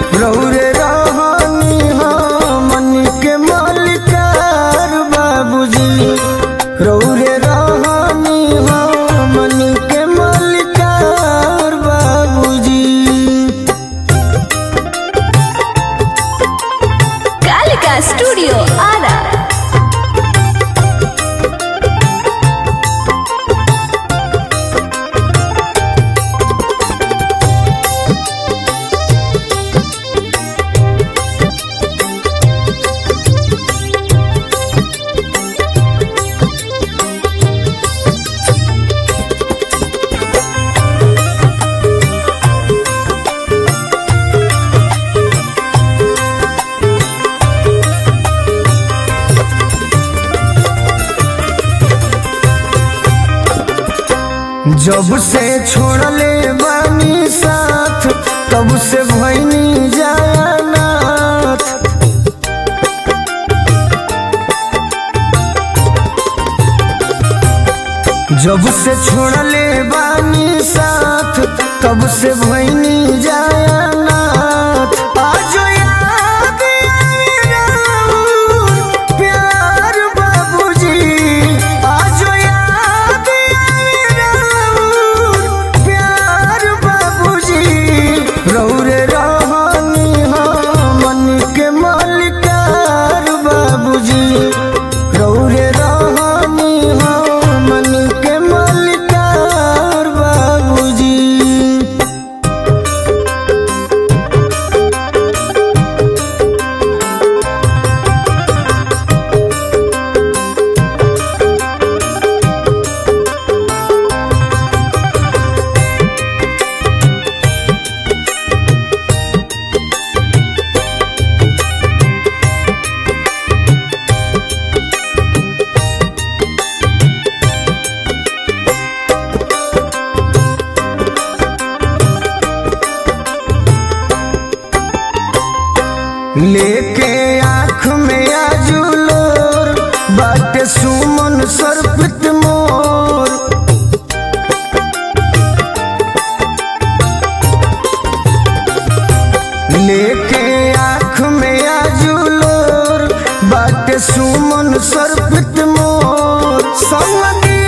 रौरे रहनी मन के मालिकार बाबूजी रौरे रहनी मन के मालिकार बाबूजी कालिका स्टूडियो आरा जब से छोड़ले बानी साथ तब से भैनी जानाथ जब से छोड़ले बानी साथ तब से भैनी जानाथ आज याद आई राउर प्यार बाबूजी आज याद आई राउर प्यार बाबूजी रौरे रहनी मन के मालिकार बाबूजी रौरे रहनी मन के मालिकार बाबूजी लेके आँख में आजुलोर बाटे सुमन सर्पित मोर लेके आँख में आजुलोर बाटे सुमन सर्पित मोर संगी